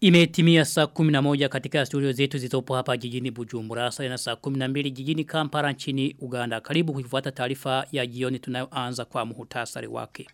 Imetimia saa 11 katika studio zetu zilizopo hapa jijini Bujumbura saa na saa 12 jijini Kampala nchini Uganda. Karibu kuifuata taarifa ya jioni tunayoanza kwa muhtasari wake.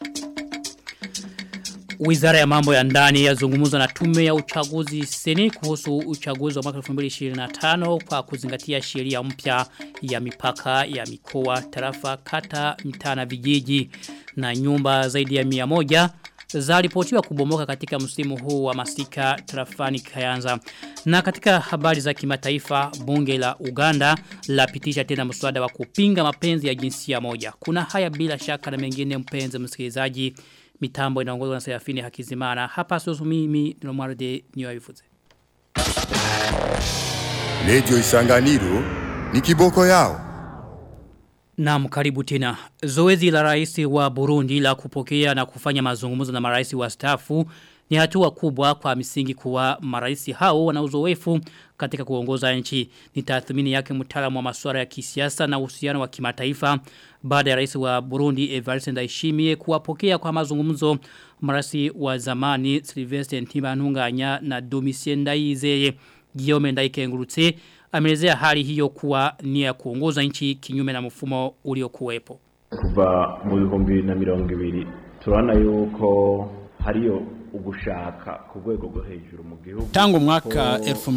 Wizara ya mambo ya ndani yazungumza na tume ya uchaguzi seni kuhusu uchaguzi wa mwaka 2025 kwa kuzingatia sheria mpya ya mipaka ya mikoa, tarafa, kata, mitaa na vijiji na nyumba zaidi ya 100 zaripotiwa kubomoka katika msimu huu wa masika trafani kayanza. Na katika habari za kimataifa bunge la Uganda lapitisha tena mswada wa kupinga mapenzi ya jinsia moja. Kuna haya bila shaka na mengine mpenzi msikilizaji mitambo inaongozwa na Serafini Hakizimana. Hapa sosu mimi Nomwarde niwabifuze. Radio Isanganiro ni kiboko yao. Naam karibu tena. Zoezi la rais wa Burundi la kupokea na kufanya mazungumzo na marais wa stafu ni hatua kubwa kwa misingi kuwa marais hao wana uzoefu katika kuongoza nchi. Ni tathmini yake mtaalamu wa masuala ya kisiasa na uhusiano wa kimataifa baada ya rais wa Burundi Evariste Ndayishimiye kuwapokea kwa mazungumzo marais wa zamani Sylvestre Ntibantunganya na Domitien Ndayizeye. Guillaume Ndayikengurutse amelezea hali hiyo kuwa ni ya kuongoza nchi kinyume na mfumo uliokuwepo. Kuva mu bihumbi na mirongo ibiri turabona yuko hariyo ugushaka ku rwego rwo hejuru mu gihugu tangu mwaka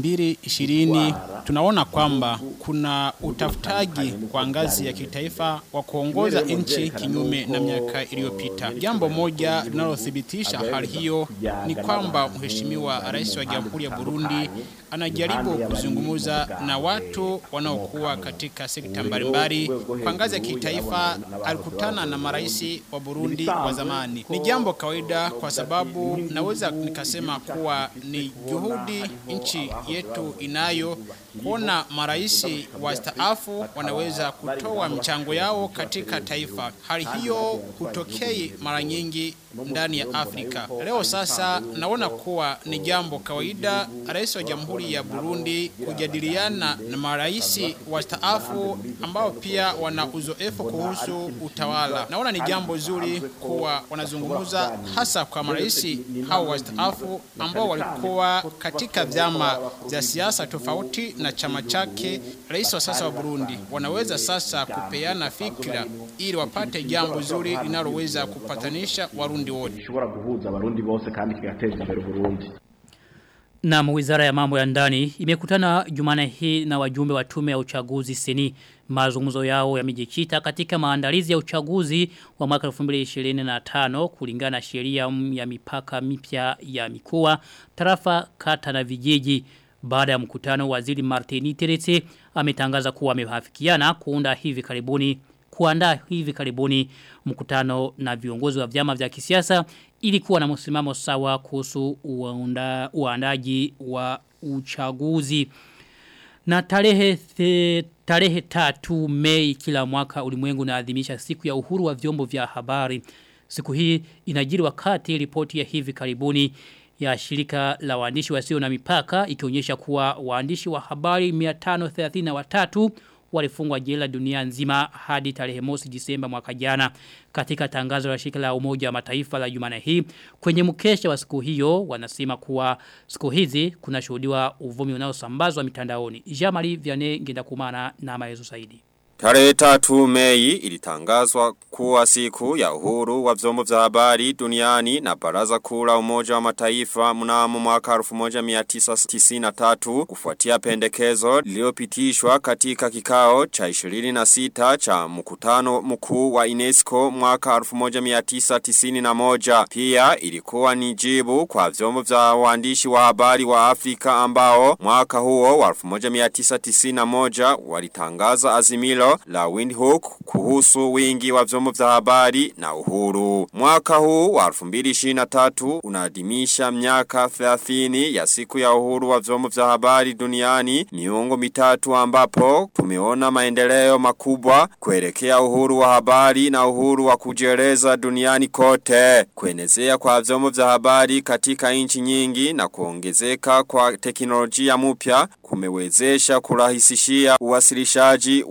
2020 tunaona kwamba kuna utafutaji kwa ngazi ya kitaifa wa kuongoza nchi kinyume na miaka iliyopita. Jambo moja linalothibitisha hali hiyo ni kwamba mheshimiwa rais wa Jamhuri ya Burundi anajaribu kuzungumza na watu wanaokuwa katika sekta mbalimbali. Kwa ngazi ya kitaifa alikutana na marais wa Burundi wa zamani. Ni jambo kawaida kwa sababu naweza nikasema kuwa ni juhudi nchi yetu inayo kuona maraisi wastaafu wanaweza kutoa mchango yao katika taifa. Hali hiyo hutokei mara nyingi ndani ya Afrika. Leo sasa naona kuwa ni jambo kawaida rais wa Jamhuri ya Burundi kujadiliana na maraisi wastaafu ambao pia wana uzoefu kuhusu utawala. Naona ni jambo zuri kuwa wanazungumza hasa kwa maraisi hao wastaafu ambao walikuwa katika vyama vya siasa tofauti na chama chake rais wa sasa wa Burundi. Wanaweza sasa kupeana fikra ili wapate jambo zuri linaloweza kupatanisha Warundi wote. gishobora guhuza abarundi bose kandi kigateza imbere Burundi Na wizara ya mambo ya ndani imekutana jumane hii na wajumbe wa tume ya uchaguzi seni mazungumzo yao yamejikita katika maandalizi ya uchaguzi wa mwaka 2025 kulingana na sheria ya mipaka mipya ya mikoa tarafa kata na vijiji baada ya mkutano waziri Martini Teretse ametangaza kuwa wamehafikiana kuunda hivi karibuni kuandaa hivi karibuni mkutano na viongozi wa vyama vya kisiasa ili kuwa na msimamo sawa kuhusu uanda, uandaji wa uchaguzi. Na tarehe the, tarehe tatu mei kila mwaka ulimwengu unaadhimisha siku ya uhuru wa vyombo vya habari. Siku hii inajiri wakati ripoti ya hivi karibuni ya shirika la waandishi wasio na mipaka ikionyesha kuwa waandishi wa habari 533 walifungwa jela dunia nzima hadi tarehe mosi disemba mwaka jana katika tangazo la shirika la umoja wa mataifa la jumana hii kwenye mkesha wa siku hiyo wanasema kuwa siku hizi kuna shuhudiwa uvumi unaosambazwa mitandaoni Jamali Vianney Ngendakumana na maelezo zaidi Tarehe tatu mei ilitangazwa kuwa siku ya uhuru wa vyombo vya habari duniani na baraza kula umoja wa mataifa mnamo mwaka 1993 kufuatia pendekezo lililopitishwa katika kikao cha 26 cha mkutano mkuu wa UNESCO mwaka 1991. Pia ilikuwa ni jibu kwa vyombo vya waandishi wa habari wa Afrika ambao mwaka huo wa 1991 walitangaza azimilo la Windhoek kuhusu wingi wa vyombo vya habari na uhuru. Mwaka huu wa 2023 unaadhimisha miaka 30 ya siku ya uhuru wa vyombo vya habari duniani miongo mitatu ambapo tumeona maendeleo makubwa kuelekea uhuru wa habari na uhuru wa kujieleza duniani kote. Kuenezea kwa vyombo vya habari katika nchi nyingi na kuongezeka kwa teknolojia mpya kumewezesha kurahisishia uwasilishaji wa habari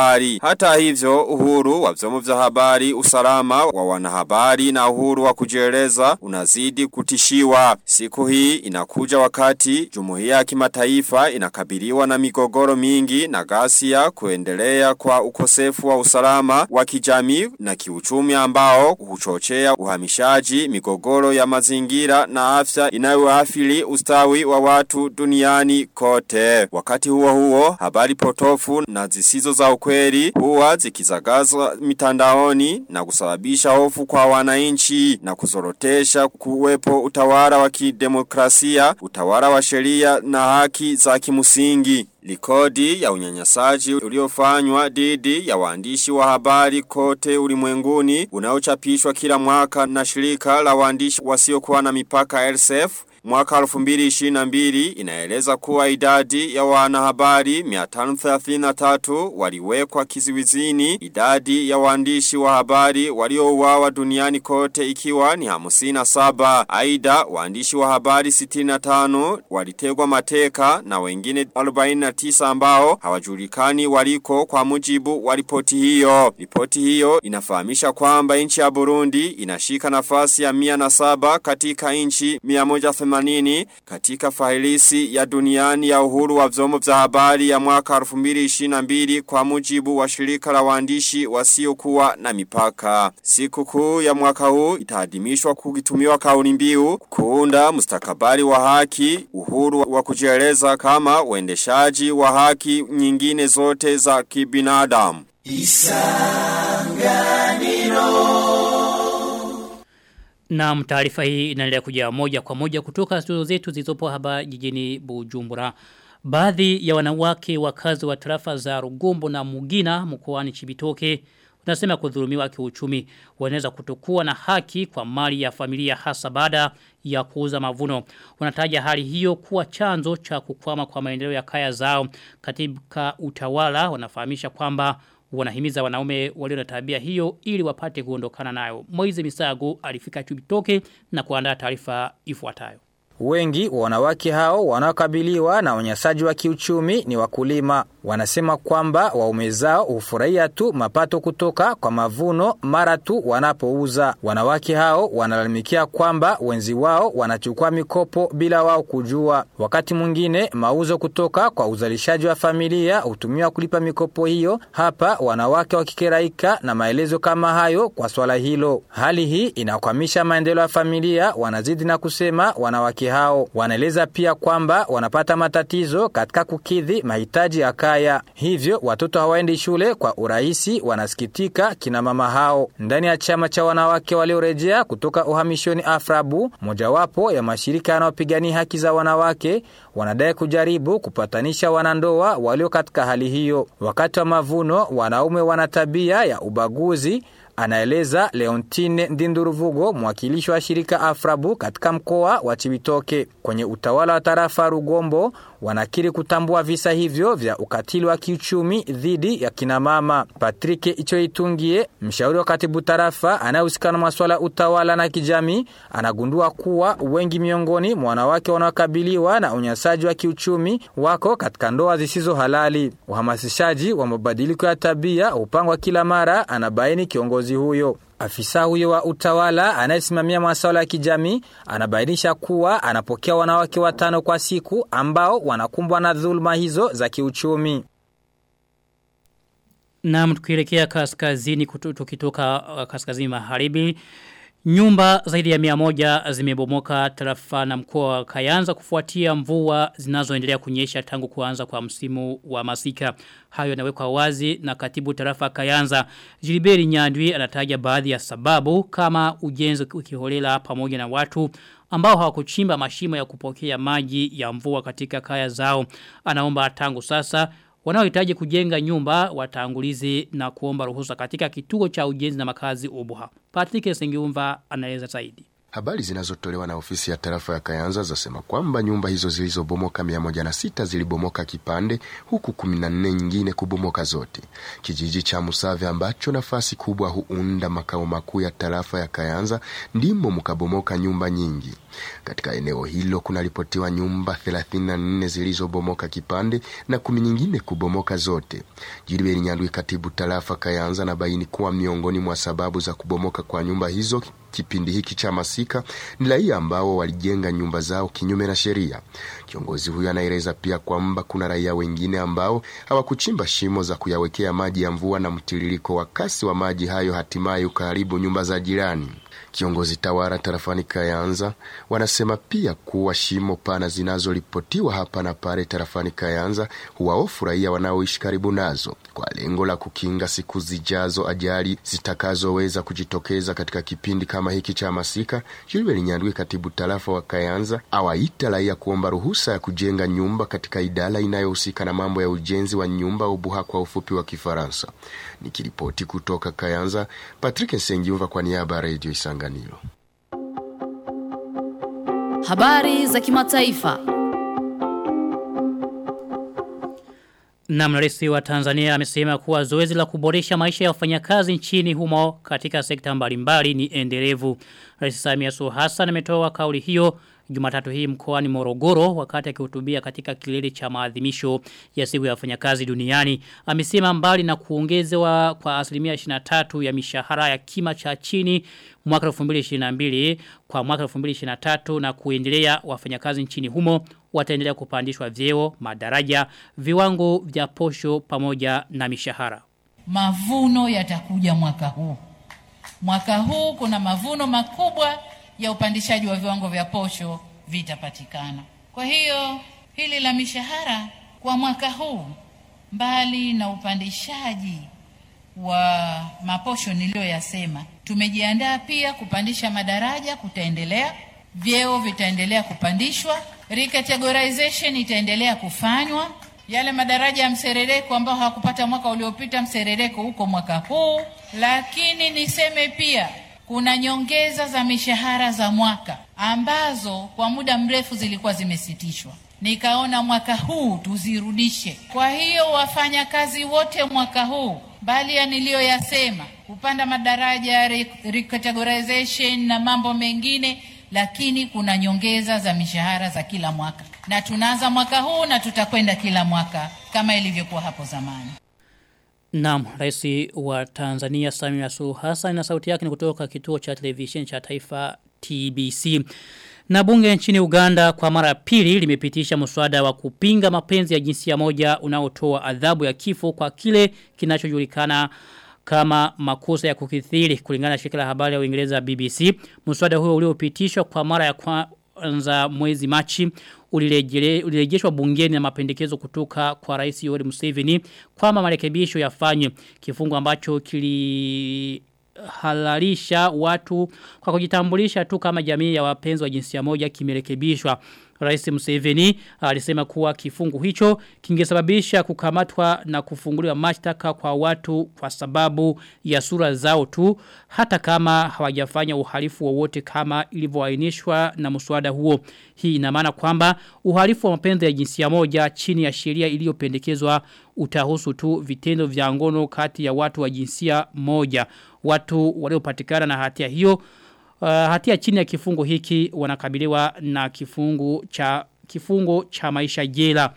habari. Hata hivyo uhuru wa vyombo vya habari, usalama wa wanahabari na uhuru wa kujieleza unazidi kutishiwa. Siku hii inakuja wakati jumuiya ya kimataifa inakabiliwa na migogoro mingi na ghasia kuendelea kwa ukosefu wa usalama wa kijamii na kiuchumi ambao huchochea uhamishaji, migogoro ya mazingira na afya inayoathiri ustawi wa watu duniani kote. Wakati huo huo, habari potofu na zisizo za ukweli huwa zikizagazwa mitandaoni na kusababisha hofu kwa wananchi na kuzorotesha kuwepo utawala wa kidemokrasia, utawala wa sheria na haki za kimusingi. Likodi ya unyanyasaji uliofanywa dhidi ya waandishi wa habari kote ulimwenguni unaochapishwa kila mwaka na shirika la waandishi wasiokuwa na mipaka RSF Mwaka 2022 inaeleza kuwa idadi ya wanahabari 533 waliwekwa kiziwizini, idadi ya waandishi wa habari waliouawa duniani kote ikiwa ni 57. Aidha, waandishi wa habari 65 walitegwa mateka na wengine 49 ambao hawajulikani waliko kwa mujibu wa ripoti hiyo. Ripoti hiyo inafahamisha kwamba nchi ya Burundi inashika nafasi ya 107 katika nchi 180 80 katika failisi ya duniani ya uhuru wa vyombo vya habari ya mwaka 2022 kwa mujibu wa shirika la waandishi wasiokuwa na mipaka. Siku kuu ya mwaka huu itaadhimishwa kukitumiwa kauli mbiu kuunda mustakabali wa haki, uhuru wa kujieleza kama uendeshaji wa haki nyingine zote za kibinadamu. Na taarifa hii inaendelea kuja moja kwa moja kutoka studio zetu zilizopo hapa jijini Bujumbura. Baadhi ya wanawake wakazi wa tarafa za Rugombo na Mugina mkoani Chibitoke wanasema kudhulumiwa kiuchumi wanaweza kutokuwa na haki kwa mali ya familia hasa baada ya kuuza mavuno. Wanataja hali hiyo kuwa chanzo cha kukwama kwa maendeleo ya kaya zao katika utawala wanafahamisha kwamba wanahimiza wanaume walio na tabia hiyo ili wapate kuondokana nayo. Moize Misago alifika Chubitoke na kuandaa taarifa ifuatayo. Wengi wa wanawake hao wanaokabiliwa na unyanyasaji wa kiuchumi ni wakulima. Wanasema kwamba waume zao hufurahia tu mapato kutoka kwa mavuno mara tu wanapouza. Wanawake hao wanalalamikia kwamba wenzi wao wanachukua mikopo bila wao kujua. Wakati mwingine mauzo kutoka kwa uzalishaji wa familia hutumiwa kulipa mikopo hiyo. Hapa wanawake wakikeraika na maelezo kama hayo kwa swala hilo. Hali hii inakwamisha maendeleo ya familia. Wanazidi na kusema wanawake hao wanaeleza pia kwamba wanapata matatizo katika kukidhi mahitaji ya kaya. Hivyo watoto hawaendi shule kwa urahisi, wanasikitika kina mama hao. Ndani ya chama cha wanawake waliorejea kutoka uhamishoni Afrabu, mojawapo ya mashirika yanayopigania haki za wanawake, wanadai kujaribu kupatanisha wanandoa walio katika hali hiyo. Wakati wa mavuno, wanaume wana tabia ya ubaguzi anaeleza Leontine Ndinduruvugo mwakilishi wa shirika Afrabu katika mkoa wa Chibitoke. Kwenye utawala wa tarafa Rugombo wanakiri kutambua visa hivyo vya ukatili wa kiuchumi dhidi ya kinamama. Patrick Ichoitungie, mshauri wa katibu tarafa anayehusika na masuala ya utawala na kijamii, anagundua kuwa wengi miongoni mwa wanawake wanaokabiliwa na unyanyasaji wa kiuchumi wako katika ndoa zisizo halali. Uhamasishaji wa mabadiliko ya tabia hupangwa kila mara, anabaini kiongozi huyo. Afisa huyo wa utawala anayesimamia masuala ya kijamii anabainisha kuwa anapokea wanawake watano kwa siku ambao wanakumbwa na dhuluma hizo za kiuchumi. Na tukielekea kaskazini tukitoka uh, kaskazini magharibi Nyumba zaidi ya mia moja zimebomoka tarafa na mkoa wa Kayanza kufuatia mvua zinazoendelea kunyesha tangu kuanza kwa msimu wa masika. Hayo yanawekwa wazi na katibu tarafa Kayanza. Jiliberi Nyandwi anataja baadhi ya sababu kama ujenzi ukiholela pamoja na watu ambao hawakuchimba mashimo ya kupokea maji ya mvua katika kaya zao. Anaomba tangu sasa wanaohitaji kujenga nyumba watangulizi na kuomba ruhusa katika kituo cha ujenzi na makazi ubuha. Patrick Sengiumva anaeleza zaidi. Habari zinazotolewa na ofisi ya tarafa ya Kayanza zasema kwamba nyumba hizo zilizobomoka mia moja na sita zilibomoka kipande huku kumi na nne nyingine kubomoka zote. Kijiji cha Musave ambacho nafasi kubwa huunda makao makuu ya tarafa ya Kayanza ndimo mkabomoka nyumba nyingi. Katika eneo hilo kunaripotiwa nyumba 34 zilizobomoka kipande na kumi nyingine kubomoka zote. Jiliberi Nyandwi, katibu tarafa Kayanza, na baini kuwa miongoni mwa sababu za kubomoka kwa nyumba hizo kipindi hiki cha masika ni raia ambao walijenga nyumba zao kinyume na sheria. Kiongozi huyo anaeleza pia kwamba kuna raia wengine ambao hawakuchimba shimo za kuyawekea maji ya mvua na mtiririko wa kasi wa maji hayo hatimaye ukaharibu nyumba za jirani. Kiongozi tawara tarafani Kayanza wanasema pia kuwa shimo pana zinazoripotiwa hapa na pale tarafani Kayanza huwaofu raia wanaoishi karibu nazo kwa lengo la kukinga siku zijazo ajali zitakazoweza kujitokeza katika kipindi kama hiki cha masika. Gilbert Nyandwi, katibu tarafa wa Kayanza, awaita raia kuomba ruhusa ya kujenga nyumba katika idara inayohusika na mambo ya ujenzi wa nyumba ubuha kwa ufupi wa Kifaransa. Nikiripoti kutoka Kayanza, Patrick Nsengiumva kwa niaba ya Radio Isanganiro. Habari za kimataifa. Na rais wa Tanzania amesema kuwa zoezi la kuboresha maisha ya wafanyakazi nchini humo katika sekta mbalimbali ni endelevu. Rais Samia Suluhu Hassan ametoa kauli hiyo Jumatatu hii mkoani Morogoro wakati akihutubia katika kilele cha maadhimisho ya siku ya wafanyakazi duniani. Amesema mbali na kuongezewa kwa asilimia 23 ya mishahara ya kima cha chini mwaka 2022 kwa mwaka 2023 na kuendelea wafanyakazi nchini humo wataendelea kupandishwa vyeo, madaraja, viwango vya posho pamoja na mishahara. Mavuno yatakuja mwaka huu. Mwaka huu kuna mavuno makubwa ya upandishaji wa viwango vya posho vitapatikana. Kwa hiyo hili la mishahara kwa mwaka huu, mbali na upandishaji wa maposho niliyoyasema, tumejiandaa pia kupandisha madaraja, kutaendelea, vyeo vitaendelea kupandishwa, recategorization itaendelea kufanywa. Yale madaraja ya mserereko ambao hawakupata mwaka uliopita, mserereko huko mwaka huu. Lakini niseme pia kuna nyongeza za mishahara za mwaka ambazo kwa muda mrefu zilikuwa zimesitishwa. Nikaona mwaka huu tuzirudishe. Kwa hiyo wafanyakazi wote mwaka huu, mbali ya niliyoyasema, kupanda madaraja, recategorization na mambo mengine, lakini kuna nyongeza za mishahara za kila mwaka, na tunaanza mwaka huu na tutakwenda kila mwaka kama ilivyokuwa hapo zamani. Naam, rais wa Tanzania Samia Suluhu Hassan na sauti yake ni kutoka kituo cha televisheni cha taifa TBC. Na bunge nchini Uganda kwa mara pili limepitisha mswada wa kupinga mapenzi ya jinsia moja unaotoa adhabu ya kifo kwa kile kinachojulikana kama makosa ya kukithiri kulingana na shirika la habari ya Uingereza BBC. Mswada huo uliopitishwa kwa mara ya kwanza mwezi Machi ulirejeshwa bungeni na mapendekezo kutoka kwa Rais Yoweri Museveni kwamba marekebisho yafanywe kifungu ambacho kili halalisha watu kwa kujitambulisha tu kama jamii ya wapenzi wa jinsia moja kimerekebishwa. Rais Museveni alisema kuwa kifungu hicho kingesababisha kukamatwa na kufunguliwa mashtaka kwa watu kwa sababu ya sura zao tu hata kama hawajafanya uhalifu wowote kama ilivyoainishwa na mswada huo. Hii ina maana kwamba uhalifu wa mapenzi ya jinsia moja chini ya sheria iliyopendekezwa utahusu tu vitendo vya ngono kati ya watu wa jinsia moja. Watu waliopatikana na hatia hiyo Uh, hatia chini ya kifungo hiki wanakabiliwa na kifungu cha kifungo cha maisha jela.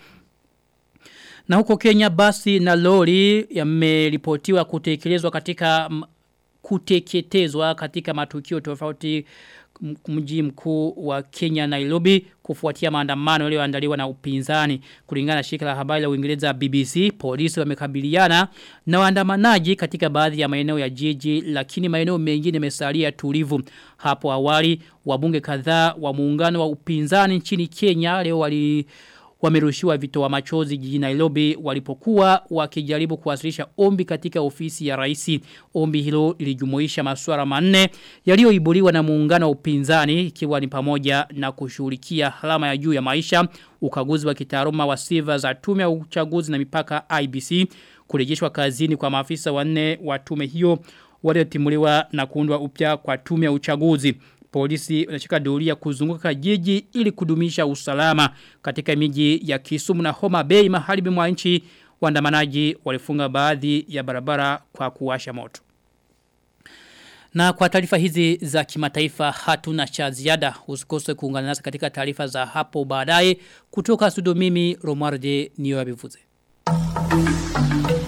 Na huko Kenya basi na lori yameripotiwa kutekelezwa katika kuteketezwa katika matukio tofauti mji mkuu wa Kenya Nairobi kufuatia maandamano yaliyoandaliwa na upinzani kulingana na shirika la habari la Uingereza BBC polisi wamekabiliana na waandamanaji katika baadhi ya maeneo ya jiji lakini maeneo mengine yamesalia tulivu hapo awali wabunge kadhaa wa muungano wa upinzani nchini Kenya leo wali wamerushiwa vitoa machozi jijini Nairobi walipokuwa wakijaribu kuwasilisha ombi katika ofisi ya rais. Ombi hilo lilijumuisha masuala manne yaliyoibuliwa na muungano wa upinzani ikiwa ni pamoja na kushughulikia halama ya juu ya maisha, ukaguzi wa kitaaluma wa sifa za tume ya uchaguzi na mipaka IBC, kurejeshwa kazini kwa maafisa wanne wa tume hiyo waliotimuliwa na kuundwa upya kwa tume ya uchaguzi. Polisi wanashika doria kuzunguka jiji ili kudumisha usalama katika miji ya Kisumu na Homa Bay maharibi mwa nchi waandamanaji walifunga baadhi ya barabara kwa kuwasha moto. Na kwa taarifa hizi za kimataifa hatuna cha ziada usikose kuungana nasi katika taarifa za hapo baadaye kutoka studio mimi Romualde Niyoabivuze. Thank you.